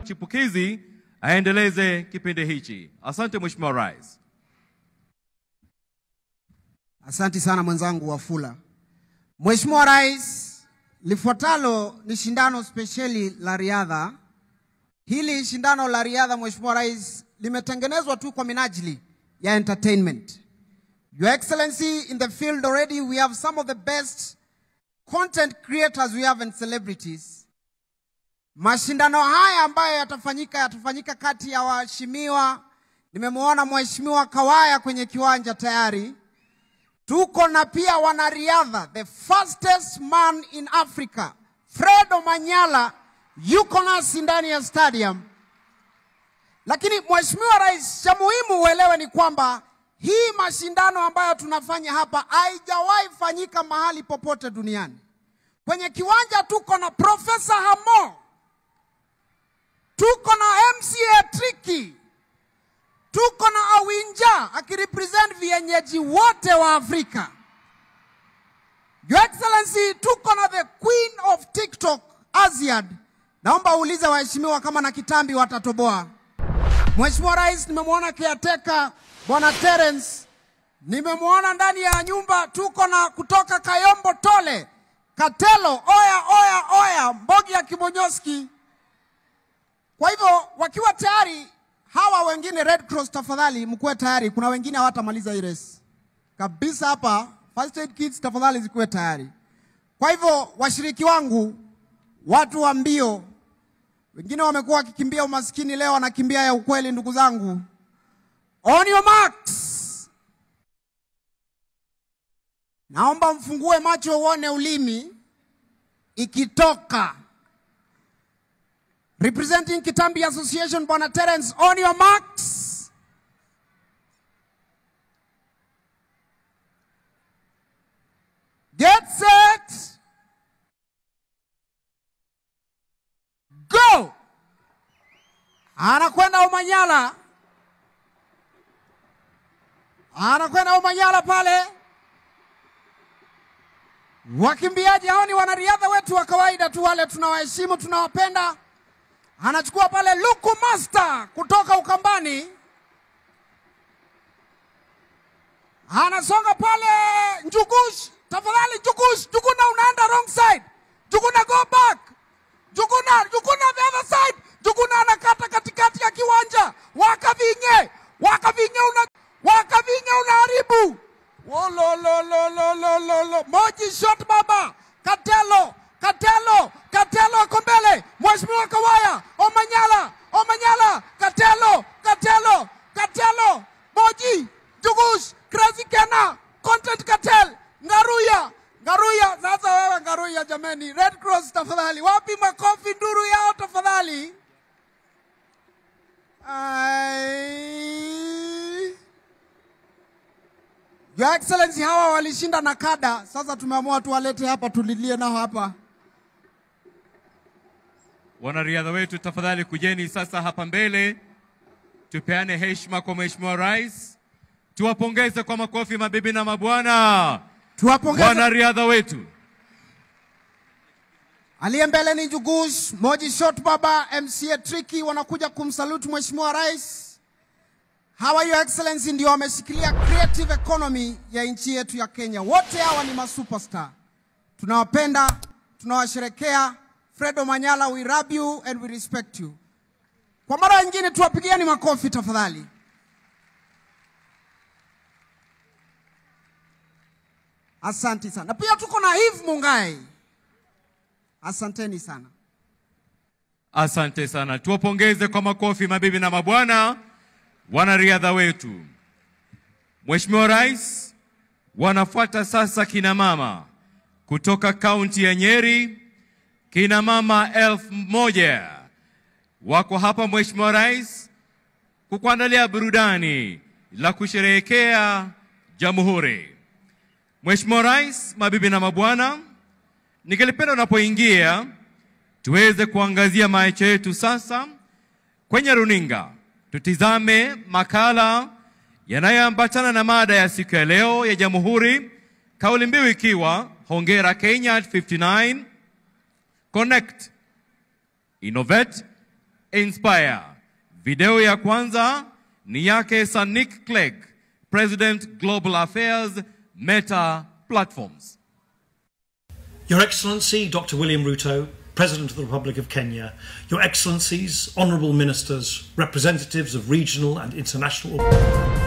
chipukizi aendeleze kipindi hichi. Asante Mheshimiwa Rais. Asante sana mwenzangu Wafula. Mheshimiwa Rais, lifuatalo ni shindano spesheli la riadha. Hili shindano la riadha, Mheshimiwa Rais, limetengenezwa tu kwa minajili ya entertainment. Your Excellency, in the field already we have some of the best content creators we have and celebrities. Mashindano haya ambayo yatafanyika yatafanyika kati ya waheshimiwa. Nimemwona Mheshimiwa Kawaya kwenye kiwanja tayari. Tuko na pia wanariadha, the fastest man in Africa, Fred Omanyala yuko nasi ndani ya stadium. Lakini Mheshimiwa Rais, cha muhimu uelewe ni kwamba hii mashindano ambayo tunafanya hapa haijawahi fanyika mahali popote duniani. Kwenye kiwanja tuko na Profesa Hamo, tuko na MCA Tricky, tuko na Awinja akirepresent vienyeji wote wa Afrika. Your Excellency, tuko na the Queen of TikTok Aziad. Naomba uulize waheshimiwa kama na kitambi watatoboa. Mheshimiwa Rais, nimemwona caretaker Bwana Terence, nimemwona ndani ya nyumba. Tuko na kutoka Kayombo Tole, Katelo, oya oya oya, Mbogi ya Kimonyoski. Kwa hivyo wakiwa tayari hawa wengine Red Cross, tafadhali mkuwe tayari. Kuna wengine hawatamaliza hii race kabisa hapa. First aid kits tafadhali zikuwe tayari. Kwa hivyo washiriki wangu, watu wa mbio, wengine wamekuwa wakikimbia umaskini, leo wanakimbia ya ukweli. Ndugu zangu, on your marks, naomba mfungue macho uone ulimi ikitoka. Representing Kitambi Association, Bwana Terence, on your marks. Get set. Go. Anakwenda Umanyala. Anakwenda Umanyala pale. Wakimbiaji hao ni wanariadha wetu wa kawaida tu, wale tunawaheshimu, tunawapenda. Anachukua pale Luku Master kutoka Ukambani, anasonga pale Njugush. Tafadhali Njugush, Njuguna unaenda wrong side. Njuguna go back. Njuguna, Njuguna the other side. Njuguna anakata katikati ya kiwanja. Wakavinye, Wakavinye una Wakavinye unaharibu. Wololololololo. Moji shot baba. Katelo, Katelo, Katelo ako mbele. Mheshimiwa Kawaya, Omanyala, Omanyala, Katelo, Katelo, Katelo, Moji, Jugush, Crazy Kena, Content Cartel, Ngaruya, Ngaruya. Sasa wewe Ngaruya, jameni, Red Cross tafadhali, wapi makofi nduru yao tafadhali? Ai. Your Excellency, hawa walishinda na kada. Sasa tumeamua tuwalete hapa tulilie nao hapa. Wanariadha wetu tafadhali kujeni sasa hapa mbele, tupeane heshima kwa Mheshimiwa Rais, tuwapongeze kwa makofi mabibi na mabwana Tuwapongeze. wanariadha wetu. Aliye mbele ni Jugush, Moji Shot Baba, MCA Tricky wanakuja kumsalute Mheshimiwa Rais. Hawa Your Excellency ndio wameshikilia creative economy ya nchi yetu ya Kenya. Wote hawa ni masuperstar. Tunawapenda, tunawasherekea. Fredo Manyala, we love you and we respect you. Kwa mara nyingine tuwapigieni makofi tafadhali. Asante sana. Na pia tuko na Eve Mungai. Asanteni sana. Asante sana, tuwapongeze kwa makofi mabibi na mabwana wanariadha wetu. Mheshimiwa Rais, wanafuata sasa kina mama kutoka kaunti ya Nyeri, kina mama elfu moja wako hapa Mheshimiwa Rais kukuandalia burudani la kusherehekea Jamhuri. Mheshimiwa Rais, mabibi na mabwana, ningelipenda unapoingia tuweze kuangazia macho yetu sasa kwenye runinga, tutizame makala yanayoambatana na mada ya siku ya leo ya Jamhuri, kauli mbiu ikiwa hongera Kenya at 59 connect innovate Inspire. Video ya kwanza ni yake Sanik Clegg, President Global Affairs, Meta Platforms. Your Excellency, Dr. William Ruto, President of the Republic of Kenya, Your Excellencies, Honourable Ministers, representatives of regional and international